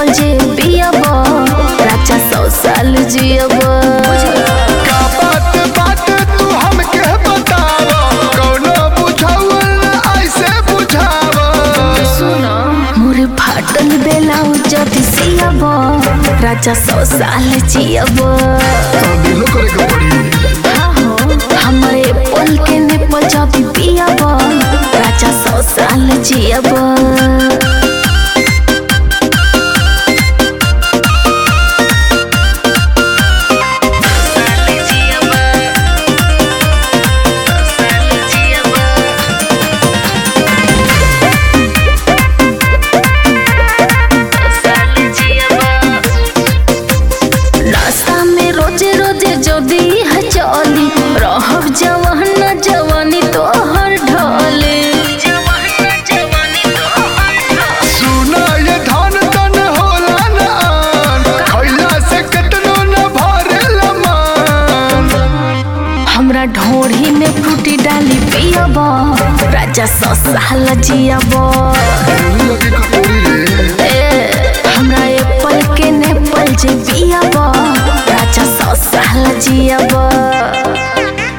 नेपाल जे पियब राजा सौ साल जियब का बात बात तू हमके बताव कौनो बुझावल ऐसे बुझाव मोर फाटल बेलाउ जदि सियब राजा सौ साल जियब दिलो करे के पड़ी हमरे पल के नेपाल जदि पियब राजा सौ साल जियब रास्ता में रोजे रोजे जदी है चली रहब जवान न जवानी तोहर ढले सुना ये धान तन होला न आन खैला से कतनो न भरेला मान हमरा ढोढ़ी में फ्रूटी डाली पियब राजा सौ साल जियब लगी कपूरी रे ए, हमरा एप्पल के नेपाल जे पियब राजा सौ साल जियब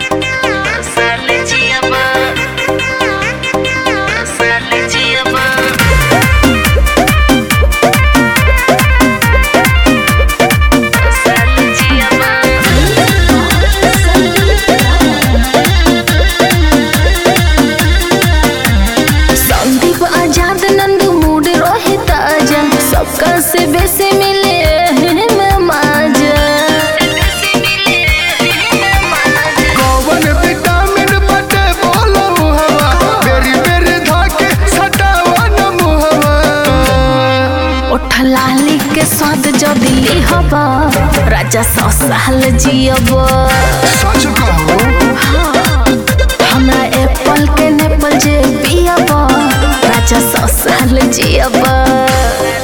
संदीप आजाद नंदू मूड रहे ताजा सबका से बेसे मिले में माजा कौन विटामिन बटे बोलो हवा बेरी बेरी धाके सटावा न मुहवा ओठ लाली के स्वाद जो दिली हब राजा सौ साल जियब सच कहो हमरा एप्पल के नेपाल जे पियब राजा सौ साल जियब